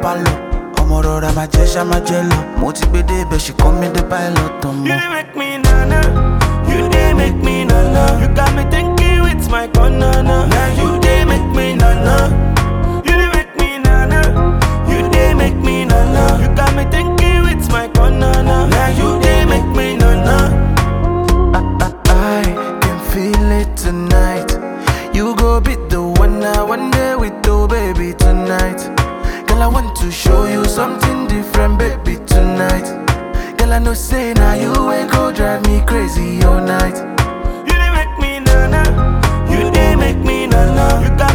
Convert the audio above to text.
pálọ̀ ọmọ rọra máa jẹ́ ṣá máa jẹ́ lọ mo ti gbé débẹ̀ ṣì kọ́ mi dé pilot ọmọ. You dey make me nana, you dey make me nana. You got me thinking with my banana. Now you dey make me nana, you dey make me nana, you dey make me nana. You got me thinking with my banana. Now you dey make me nana. I can feel it tonight. You go be the one I one day with oh baby tonight. Girl, I want to show you something different, baby tonight. Girl, I know say now you ain't go drive me crazy all night. You dey make me nana, you dey make me nana. You got